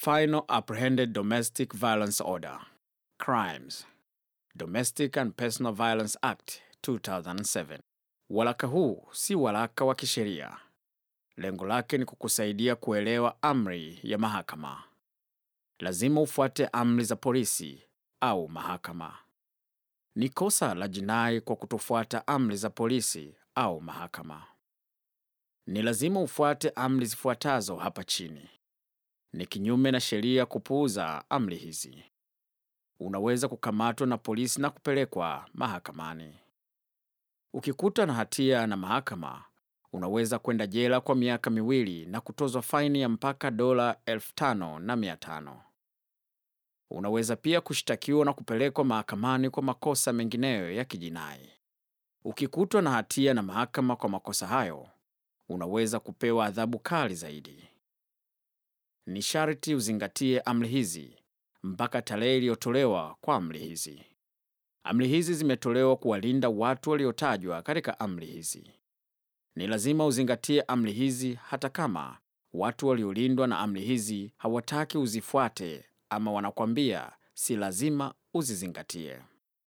Final Apprehended Domestic Violence Order Crimes Domestic and Personal Violence Act 2007. Waraka huu si waraka wa kisheria. Lengo lake ni kukusaidia kuelewa amri ya mahakama. Lazima ufuate amri za polisi au mahakama. Ni kosa la jinai kwa kutofuata amri za polisi au mahakama. Ni lazima ufuate amri zifuatazo hapa chini. Ni kinyume na sheria kupuuza amri hizi. Unaweza kukamatwa na polisi na kupelekwa mahakamani. Ukikuta na hatia na mahakama, unaweza kwenda jela kwa miaka miwili na kutozwa faini ya mpaka dola elfu tano na mia tano. Unaweza pia kushtakiwa na kupelekwa mahakamani kwa makosa mengineyo ya kijinai. Ukikutwa na hatia na mahakama kwa makosa hayo, unaweza kupewa adhabu kali zaidi. Ni sharti uzingatie amri hizi mpaka tarehe iliyotolewa kwa amri hizi. Amri hizi zimetolewa kuwalinda watu waliotajwa katika amri hizi. Ni lazima uzingatie amri hizi hata kama watu waliolindwa na amri hizi hawataki uzifuate ama wanakwambia si lazima uzizingatie.